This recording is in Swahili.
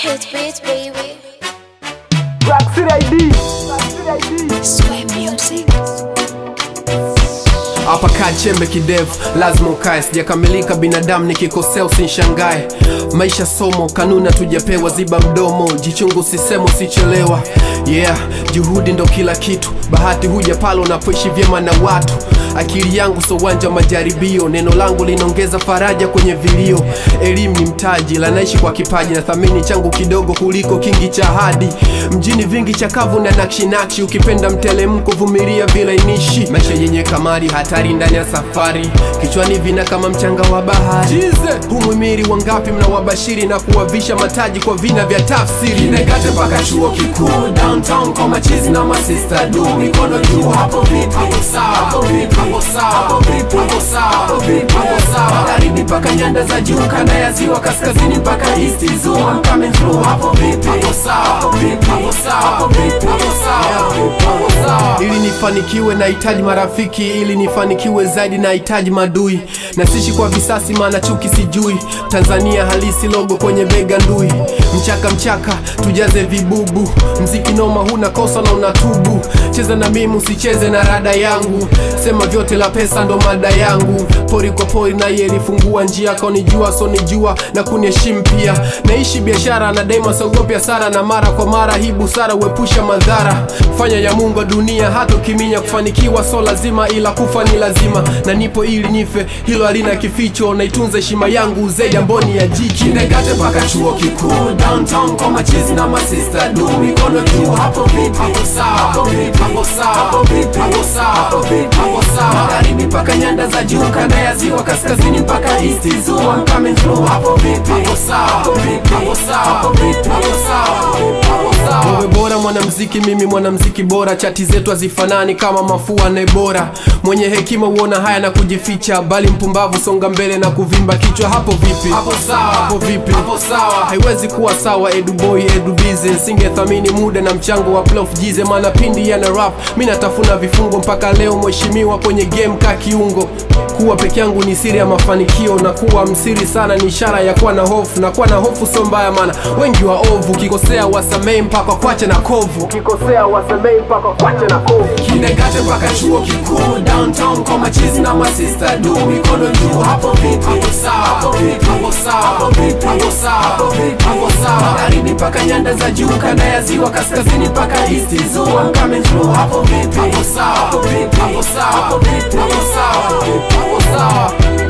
Hit beats, baby. Black City ID. Black City ID. Sway music. hapa kaa chembe kidevu lazima ukae sijakamilika binadamu nikikosea usinshangae maisha somo kanuni hatujapewa ziba mdomo jichungu sisemo sichelewa yeah juhudi ndo kila kitu bahati huja pale unapoishi vyema na watu akili yangu so uwanja wa majaribio neno langu linaongeza faraja kwenye vilio elimu ni mtaji lanaishi kwa kipaji na thamini changu kidogo kuliko kingi cha hadi mjini vingi chakavu na nakshinakshi ukipenda mtelemko vumilia vilainishi maisha yenye kamari hatari ndani ya safari kichwani vina kama mchanga wa bahari Jize. humwimiri wangapi mnawabashiri na kuwavisha mataji kwa vina vya tafsiri negate mpaka chuo kikuu downtown kwa machizi na masista du mikono juu hapo vipi hapo sawa hapo vipi hapo sawa hapo vipi hapo sawa hapo vipi hapo sawa magharibi mpaka nyanda za juu kanda ya ziwa kaskazini mpaka east zoo I'm coming through hapo vipi hapo sawa hapo vipi hapo sawa hapo vipi hapo sawa hapo sawa ili nifanikiwe nahitaji marafiki ili nifanikiwe zaidi nahitaji madui na sishi kwa visasi maana chuki sijui tanzania halisi logo kwenye bega ndui mchaka mchaka tujaze vibubu mziki noma huna kosa na unatubu cheza na mimi usicheze na rada yangu sema vyote la pesa ndo mada yangu pori kwa pori na yeye ilifungua njia kaunijua sonijua na kuniheshimu pia naishi biashara na daima sogopi hasara na mara kwa mara hii busara huepusha madhara fanya ya mungu wa dunia hata ukiminya kufanikiwa so lazima ila kufa ni lazima na nipo ili nife hilo halina kificho naitunza heshima yangu zaidi amboni ya jiji negate mpaka chuo kikuu downtown kwa machizi na masista du mikono juu hapo vipi hapo sawa hapo vipi hapo sawa hapo vipi hapo sawa hapo vipi hapo sawa magharibi mpaka nyanda za juu kanda ya ziwa kaskazini mpaka east zoo I'm coming through hapo vipi hapo sawa hapo vipi hapo sawa hapo vipi hapo sawa hapo sawa wewe bora mwanamziki mimi mwanamziki bora chati zetu hazifanani kama mafua na bora mwenye hekima huona haya na kujificha bali mpumbavu songa mbele na kuvimba kichwa hapo vipi hapo sawa hapo vipi hapo sawa haiwezi kuwa sawa edu boy edu busy singethamini muda na mchango wa plof jize maana pindi yana rap mi natafuna vifungo mpaka leo mheshimiwa kwenye game ka kiungo kuwa peke yangu ni siri ya mafanikio na kuwa msiri sana ni ishara ya kuwa na hofu na kuwa na hofu sio mbaya maana wengi wa ovu ukikosea wasamei mpaka kwache na kovu ukikosea wasamei mpaka kwache na kovu kinegate mpaka chuo kikuu downtown kwa machizi na masista du mikono juu hapo vipi hapo sawa hapo vipi hapo sawa hapo vipi hapo sawa hapo vipi hapo sawa magharibi mpaka nyanda za juu kanda ya ziwa kaskazini mpaka east zoo I'm coming through hapo vipi hapo sawa hapo vipi hapo sawa hapo vipi hapo sawa hapo sawa